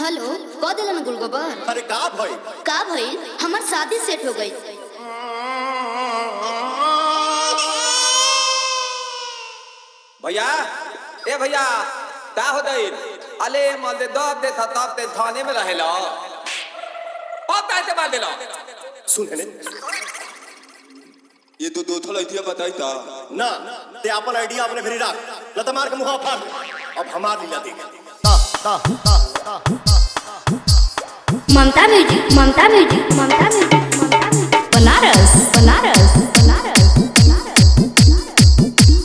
Hello कह दिलन गुलगोबर अरे का भई का भइल हमार शादी सेट हो गई भैया ए भैया का हो गई अले मल दे दब दे था तब ते थाने में रहेला अब कैसे बात देला सुन हेने ये तो दो थल ऐतिया बताई था ना ते अपन आइडिया अपने भेरी रख लता मार के मुंह फाड़ दे। अब हमार लीला देख ता ता ता ता Mamta music Mamta music Mamta music Mamta music Banaras Banaras Banaras Banaras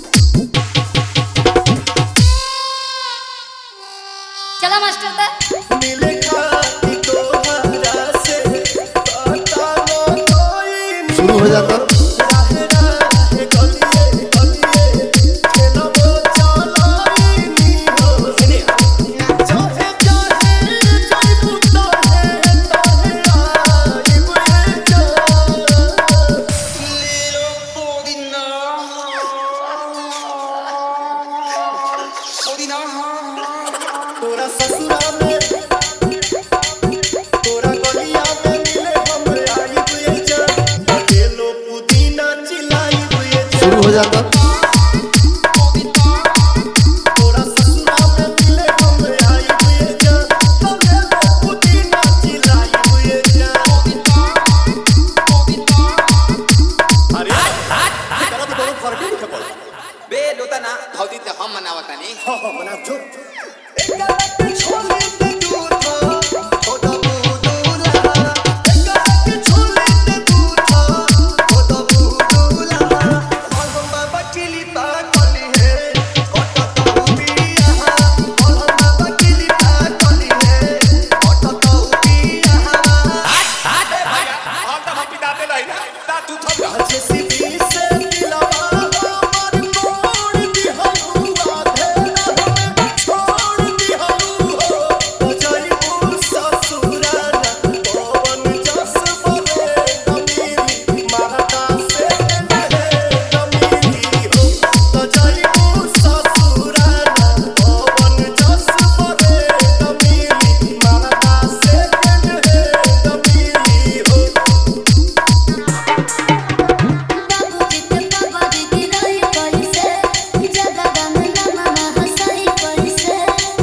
चलो मास्टर दा मिले खाती तोहरा से पता न कोई शुरू हो जाता राहे राहे गलिए गलिए खेलबो चलाई नी हो हेने चाहे चाहे जाई पुतो है ताहे आई बुए जा लीलो पोदिना पोदिना तोरा ससुरा में तोरा गलिया में मिले हम आई बुए जा अकेलो पुदीना चिल्लाई बुए जा शुरू हो जाता तोरा ससुरा में मिले हम आई बुए जा अकेलो पुदीना चिल्लाई बुए जा अरे तेरा तो बहुत फर्क है खबर बे लोता ना धौती ते हम मनावता नहीं हाँ हाँ मना जो एक गलत छोले ते दूधा ओ दबू दूला एक गलत छोले ते दूधा ओ दबू दूला और हम बाबा किली ता कली है ओटा तो पिया और हम बाबा किली ता कली है ओटा तो पिया हम तो हम पिता दे लाई ना ता तू थम जा आज सीधी से दिलवा हमर मोड़ दिहलुआ धेरा हमें छोड़ दिहलु हो बजाई ससुराना पवन जस बहे नमीली माता से कहे नमीली हो बजाई ससुराना पवन जस बहे नमीली माता से कहे नमीली हो बाबूजी के बाबाजी की रही कैसे जगह में मामा हंसाई कैसे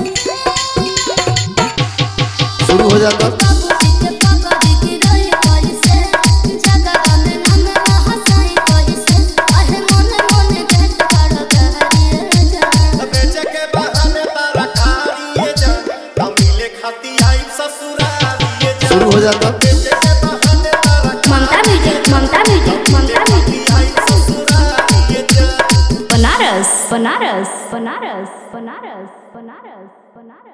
शुरू हो जाता बाबूजी के बाबाजी की रही कैसे जगह में मामा हंसाई कैसे अहे मोने मोने देख खड़ा करिए जा बेचे के बहाने तारा खाइए जा तमिले खाती आई ससुरालिए जा शुरू हो जाता बेचे के बहाने तारा Mamta music Mamta music Mamta music आई ससुरालिए जा बनारस बनारस बनारस बनारस बनारस बनारस